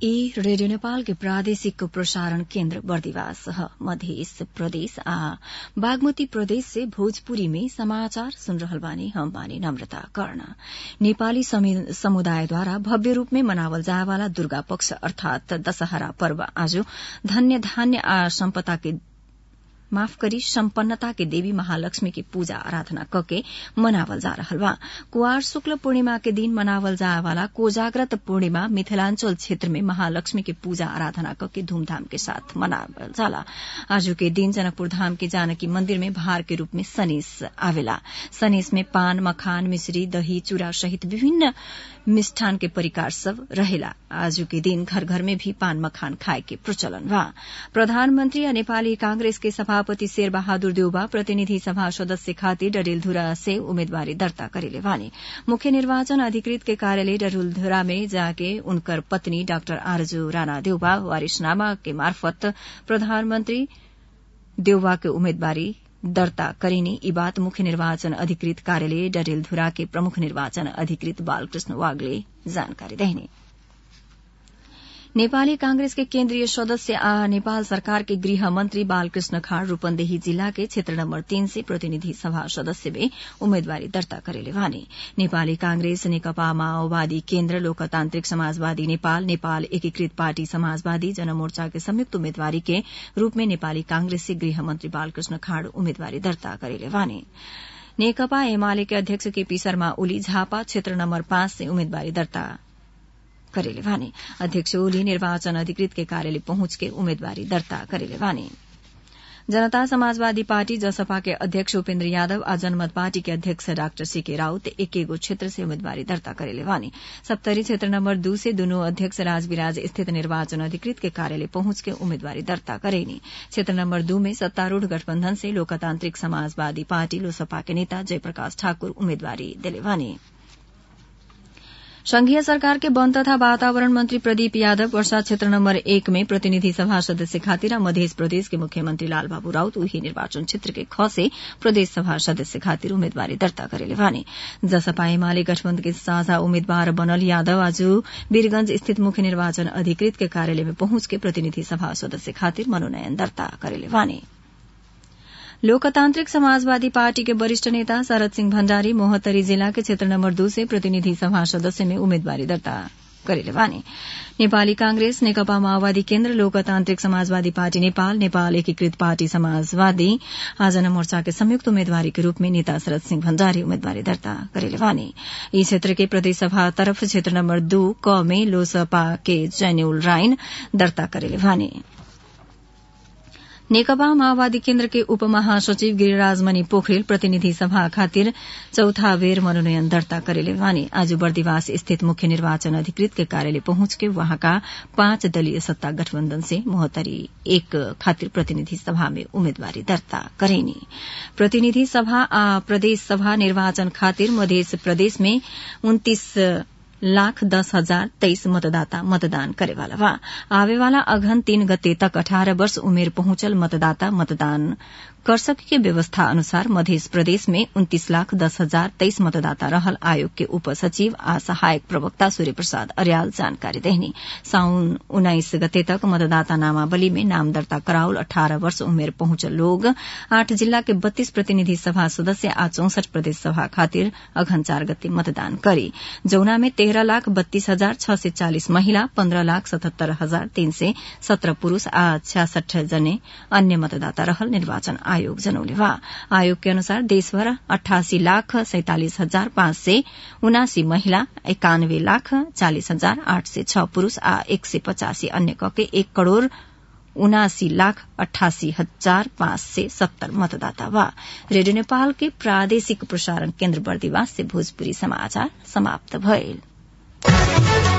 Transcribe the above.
ई रेडियो नेपाल के प्रादेशिक प्रसारण केन्द्र बर्दिवास ह मध्य प्रदेश आ बागमती प्रदेश से भोजपुरी में समाचार सुन रहल बानी हम बानी नम्रता कर्ण नेपाली समुदायद्वारा भव्य रूप में मनावल जाए वाला दुर्गा पक्ष अर्थात दशहरा पर्व आज धन्य धान्य आ सम्पदा के माफ करी सम्पन्नता के देवी महालक्ष्मी की पूजा आराधना कके मनावल जा रहल बा कुआर शुक्ल पूर्णिमा के दिन मनावल जाए वाला कोजाग्रत पूर्णिमा मिथिलांचल क्षेत्र में महालक्ष्मी की पूजा आराधना कके धूमधाम के साथ मनावल जाला आजू के दिन जनकपुर धाम के जानकी मंदिर में भार के रूप में सनीस आवेला सनीस में पान मखान मिश्री दही चूड़ा सहित विभिन्न मिष्ठान के परिकार सब रहेला आजू के दिन घर घर में भी पान मखान खाए के प्रचलन बा प्रधानमन्त्री आ नेपाली कांग्रेस के सभापति शेर बहादुर देउबा प्रतिनिधि सभा सदस्य खातिर डडेलधुरा से उम्मेदवारी दर्ता करेले वाने मुख्य निर्वाचन अधिकृत के कार्यालय डडेलधुरा में जाके उनकर पत्नी डाक्टर आरजू राणा देउबा वारिसनामा के मार्फत प्रधानमन्त्री देउबा के उम्मेदवारी दर्ता करिने यी बात मुख्य निर्वाचन अधिकृत कार्यालय डडेलधुरा के प्रमुख निर्वाचन अधिकृत बालकृष्ण वाग्ले जानकारी देने नेपाली कांग्रेस के केन्द्रीय सदस्य आ नेपाल सरकार के गृह मंत्री बालकृष्ण खाड़ रूपन्देही जिला के क्षेत्र नम्बर तीन से प्रतिनिधि सभा सदस्य में उम्मेदवारी दर्ता करेले वाने नेपाली कांग्रेस नेकपा माओवादी केन्द्र लोकतान्त्रिक समाजवादी नेपाल नेपाल एकीकृत पार्टी समाजवादी जनमोर्चा के संयुक्त उम्मेदवारी के रूप में नेपाली कांग्रेस से गृह मंत्री बालकृष्ण खाड़ उम्मेदवारी दर्ता करेले वाने नेकपा एमाले के अध्यक्ष केपी शर्मा ओली झापा क्षेत्र नम्बर पाँच से उम्मेदवारी दर्ता करेले वाने अध्यक्ष ओली निर्वाचन अधिकृत के कार्यालय पहुंच के उम्मेदवारी दर्ता करेले वाने जनता समाजवादी पार्टी जसपा के अध्यक्ष उपेन्द्र यादव आ जनमत पार्टी के अध्यक्ष डाक्टर सीके राउत एक एगो क्षेत्र से उम्मेदवारी दर्ता करेले वाने सप्तरी क्षेत्र नम्बर दू से दुनू अध्यक्ष राजविराज स्थित निर्वाचन अधिकृत के कार्यालय पहुंच के उम्मेदवारी दर्ता करेनी क्षेत्र नम्बर दू में सत्तारूढ़ गठबन्धन से लोकतान्त्रिक समाजवादी पार्टी लोसपा के नेता जयप्रकाश ठाकुर उम्मेदवारी दिले वाने संघीय सरकार के वन तथा वातावरण मंत्री प्रदीप यादव वर्षा क्षेत्र नम्बर एक में प्रतिनिधि सभा सदस्य खातिर मध्य प्रदेश के मुख्यमंत्री लालबाबू राउत उही निर्वाचन क्षेत्र के ख से प्रदेश सभा सदस्य खातिर उम्मेदवारी दर्ता करेले वाने जसपा एमाले गठबन्धन के साझा उम्मेद्वार बनल यादव आज वीरगंज स्थित मुख्य निर्वाचन अधिकृत के कार्यालय में पहुंच के प्रतिनिधि सभा सदस्य खातिर मनोनयन दर्ता करेले वाने लोकतान्त्रिक समाजवादी पार्टी के वरिष्ठ नेता शरद सिंह भण्डारी मोहत्तरी जिला के क्षेत्र नम्बर दू से प्रतिनिधि सभा सदस्य में उम्मेदवारी दर्ता करेले वाने नेपाली कांग्रेस नेकपा माओवादी केन्द्र लोकतान्त्रिक समाजवादी पार्टी नेपाल नेपाल एकीकृत पार्टी समाजवादी आजन मोर्चा के संयुक्त उम्मेदवारी के रूप में नेता शरद सिंह भण्डारी उम्मेदवारी दर्ता करेले वाने यी क्षेत्र के प्रदेश सभा तरफ क्षेत्र नम्बर दू क में लोसपा के जैन्यूल राइन दर्ता करेले वाने नेकपा माओवादी केन्द्र के उप महासचिव गिरिराज मणि पोखरेल प्रतिनिधि सभा खातिर चौथा बेर मनोनयन दर्ता करेले वाने आज बर्दिवास स्थित मुख्य निर्वाचन अधिकृत के कार्यालय पहुंच के वहाँका पाँच दलीय सत्ता गठबन्धन से मोहत्तरी एक खातिर प्रतिनिधि सभा में उम्मेदवारी दर्ता करेनी प्रतिनिधि सभा आ प्रदेश सभा निर्वाचन खातिर मध्य प्रदेश में उन्तीस लाख दस हजार तेईस मतदाता मतदान करेवाला बा आवेवाला अघन तीन गते तक अठारह वर्ष उमेर पहुंचल मतदाता मतदान कर सके के व्यवस्था अनुसार मध्य प्रदेश में उन्तीस लाख दस हजार तेईस मतदाता रहल आयोग के उप सचिव आ सहायक प्रवक्ता सूर्य प्रसाद अर्याल जानकारी देहनी साउन उन्नाइस गते तक मतदाता नामावली में नाम दर्ता कराउल अठारह वर्ष उमेर पहुंचल लोग आठ जिल्ला के बत्तीस प्रतिनिधि सभा सदस्य आ चौसठ प्रदेश सभा खातिर अघन चार गते मतदान करी जौना में तेह्र लाख बत्तीस हजार छ सय चालिस महिला पन्ध्र लाख सतहत्तर हजार तीन सय सत्र पुरूष आ छ्यासठ जने अन्य मतदाता रहल निर्वाचन आयोग जनौले वा आयोग के अनुसार देशभर अठासी लाख सैतालिस हजार पाँच सय उनासी महिला एकानब्बे लाख चालिस हजार आठ सय छ पुरूष आ एक सय पचासी अन्य कके एक करोड़ उनासी लाख अठासी हजार पाँच सय सत्तर मतदाता वा रेडियो नेपाल के प्रादेशिक प्रसारण केन्द्र बर्दिवास से भोजपुरी समाचार समाप्त भएल